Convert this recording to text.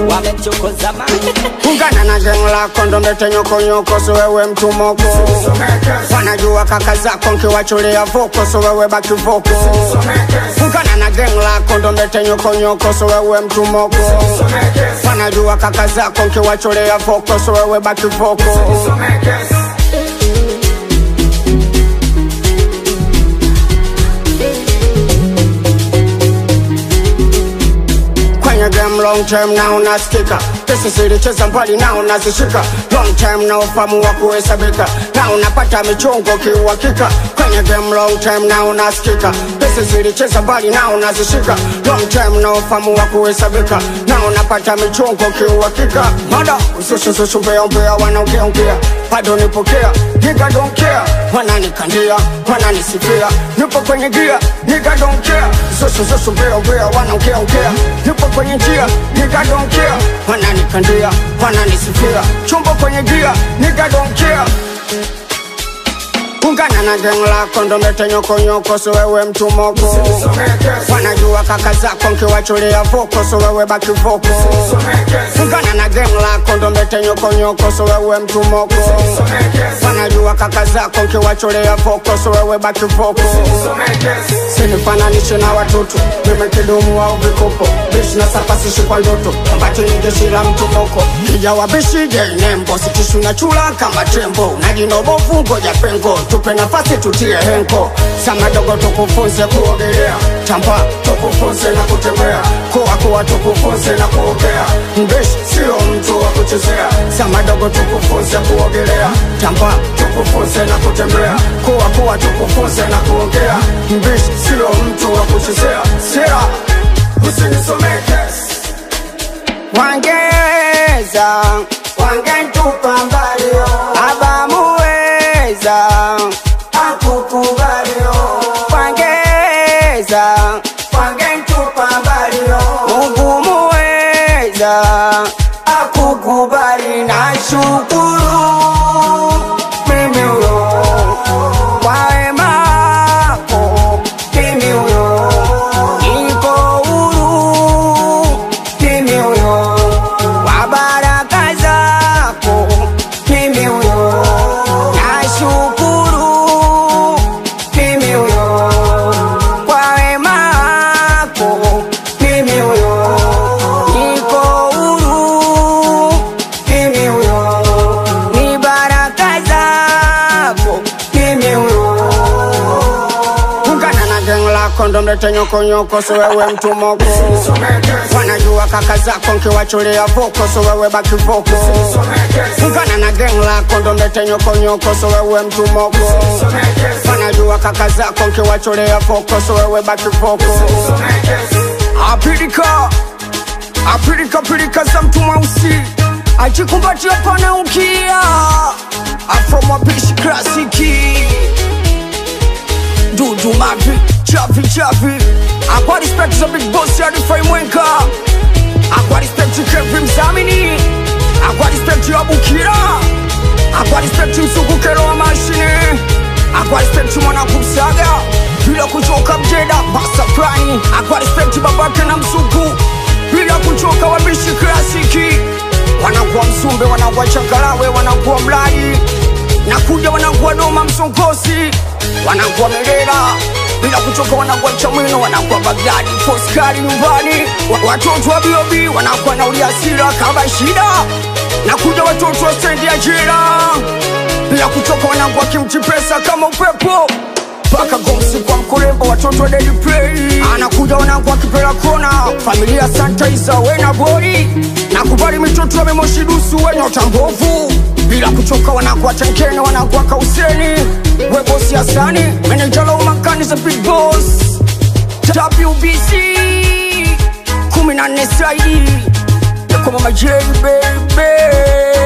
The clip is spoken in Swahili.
wamemchokoza mani ungana na geng lako ndo mbete nyokonyoko so wewe mtu moko wanajua kaka zako nkiwachulia voko so wewe baki voko ungana na geng lako ndo mbete nyokonyoko so wewe mtu moko wanajua kaka zako nkiwachulia voko so wewe baki voko kwenye game long time na unasikika pesa zilicheza mbali na unazishika long time na ufamu wa kuhesabika na unapata michongo kiuhakika kwenye game long time na unasikika pesa zilicheza mbali na unazishika long time na ufamu wa kuhesabika na unapata michongo kiuhakika mada usushusushumbea wanaongeongea bado nipokea nigga don't care wananikandia wananisifia nipo kwenye gia nigga don't care usushusushumbea wanaongeongea nipo kwenye njia nigga don't care wananikandia wananisifia chumbo kwenye gia nigga don't care ungana na geng lako ndo mbete nyokonyoko so wewe mtu moko wanajua kaka zako nkiwachulia voko so wewe baki voko ungana na geng lako ndo mbete nyokonyoko so wewe mtu moko wanajua kaka zako nkiwachulia voko so wewe baki voko sinifananishe na watoto mimi kidumu au vikopo bishi na sapasishi kwa ndoto ambacho ni jeshi la mtu moko kijawa bishi je nembo sitishu na chula kama tembo na jinobovu ngoja pengo tupe nafasi tutie henko sama dogo tukufunze kuogelea tamba tukufunze na kutembea kuwa kuwa tukufunze na kuogea mbishi sio mtu wa kuchezea sama dogo tukufunze kuogelea tamba tukufunze na kutembea kuwa kuwa tukufunze na kuongea mbishi sio mtu wa kuchezea sera usinisomeke wangeweza wangentupa mbalio abamuweza akukubalio wangeweza wangentupa mbalio mungu muweza akukubali na shukuru mimi huyo kwa wema wako mimi huyo niko huru mimi huyo kwa baraka zako mimi huyo nashukuru mimi huyo kwa wema wako mimi huyo niko huru mimi huyo ni baraka zako mimi huyo ungana na geng lako ndo mlete nyokonyoko so wewe mtu moko wanajua kaka zako nkiwachulia voko so wewe baki voko ungana na geng lako ndo mlete nyokonyoko so wewe mtu moko wanajua kaka zako nkiwachulia voko so wewe baki voko apilika apilika pilika za mtu mweusi ajikumbatia pana ukia afromwapishi klasiki dudu mavi chavi chavi akwa respect za big boss ya rifai mwenka akwa respect kevin mzamini akwa respect ya bukira akwa respect msukukero wa mashine akwa respect mwana kumsaga bila kuchoka mjeda basa prani akwa respect babake na msuku bila kuchoka wabishi klasiki wanakuwa msumbe wanakuwa chakalawe wanakuwa mlai nakuja wanakuwa doma msongosi wanakuwa merera bila kuchoka wanakuwa chamwino wanakuwa bagdadi foskari nyumbani Wa- watoto wa biobi wanakuwa na uliasira kama shida nakuja watoto wa stendi ya jira bila kuchoka wanakuwa kimchi pesa kama upepo mpaka gomsi kwa mkurembo watoto wa daily play anakuja wanangu akipela kona familia santa isa wena bori nakubali mitoto ya memoshidusu wenye utambovu bila kuchoka wanakuwa tenkene wanakuwa kauseni webosi asani menejala umakani za big boss wbc kumi na nne saidi yakoma majei bebe